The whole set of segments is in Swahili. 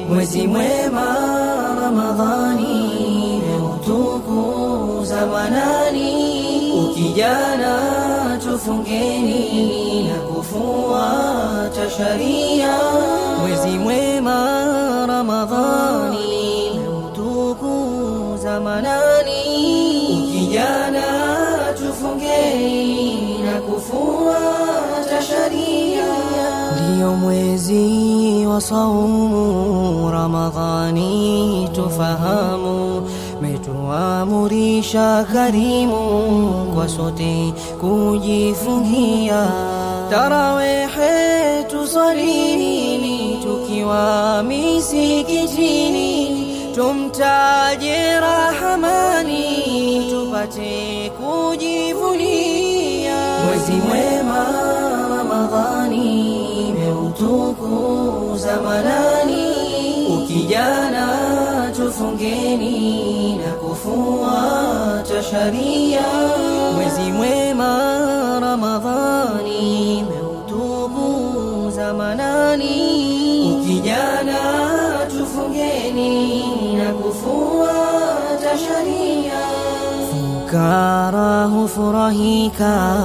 mwezi mwema Ramadhani meutukuza manani, ukijana tufungeni na kufuata sharia. Mwezi mwema Ramadhani meutukuza manani, ukijana tufungeni na kufuata sharia. Ndiyo mwezi wa saumu Ramadhani, tufahamu metuamurisha karimu kwa sote kujifungia tarawehe tusalini tukiwa misikitini tumtaje Rahamani tupate kujivunia mwezi mwema Ramadhani meutukuza manani, ukijana tufungeni na kufuata sharia. Mwezi mwema Ramadhani meutukuza manani, ukijana tufungeni na kufuata sharia. Fukara hufurahika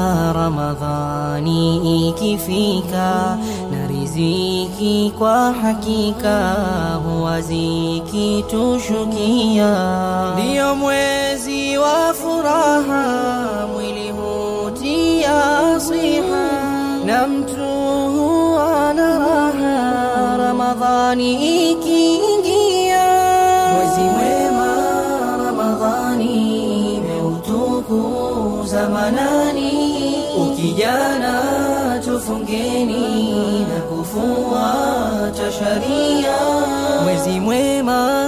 Ramadhani ikifika, na riziki kwa hakika huwa zikitushukia. Ndiyo mwezi wa furaha, mwili hutia siha, na mtu huwa na raha Ramadhani ikiingia. Mwezi mwema Ramadhani meutukuza manani, ukijana tufungeni na kufuata sharia. Mwezi mwema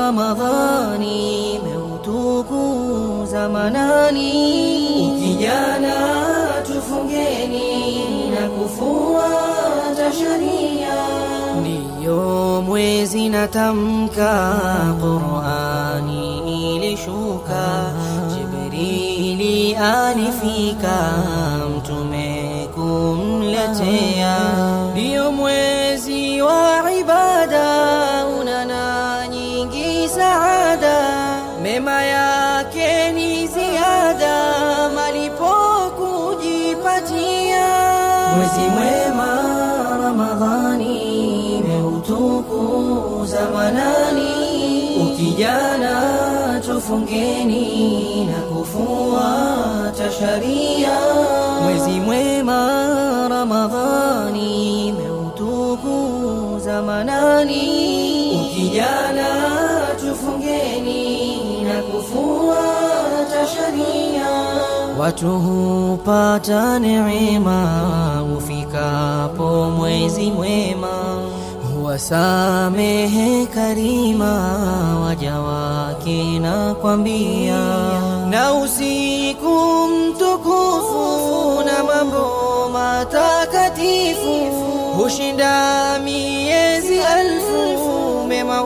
Ramadhani meutukuza manani, ukijana tufungeni na kufuata sharia. Ndiyo mwezi natamka Qur'ani ilishuka, Jibrili alifika mtume kumletea. Ndiyo mwezi wa ibada unana nyingi saada, mema yake ni ziada, malipo kujipatia. Mwezi mwema Ramadhani meutukuza manani, ukijana tufungeni na kufuata sharia. Mwezi mwema Ramadhani meutukuza manani, ukijana tufungeni na kufuata sharia. Watu hupata neema ufikapo mwezi mwema, huwasamehe karima waja wake na kwambia, na usiku mtukufu na mambo matakatifu hushinda miezi alfu mema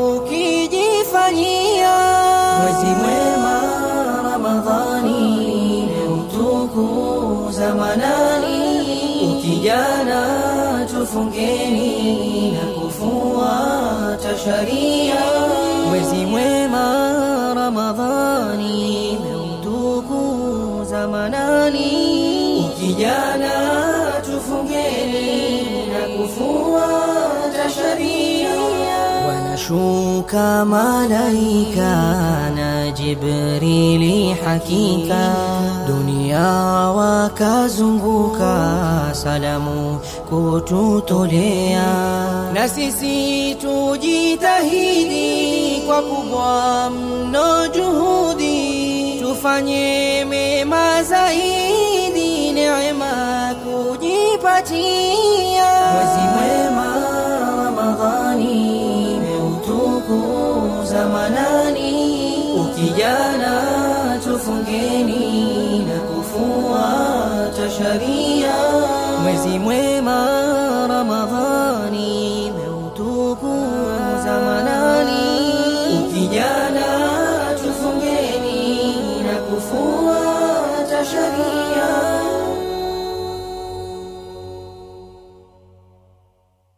ukijifanyia. Mwezi mwema Ramadhani meutukuza manani, ukijana tufungeni na kufuata sharia. Mwezi mwema Ramadhani meutukuza manani, ukijana tufungeni na kufuata sharia. Wanashuka malaika na Jibrili hakika, dunia wakazunguka salamu kututolea, na sisi tujitahidi kwa kubwa mno juhudi, tufanye mema zaidi, neema kujipatia. Mwezi mwema Ramadhani meutukuza manani, ukijana tufungeni na kufuata sharia. Mwezi mwema Ramadhani meutukuza manani, ukijana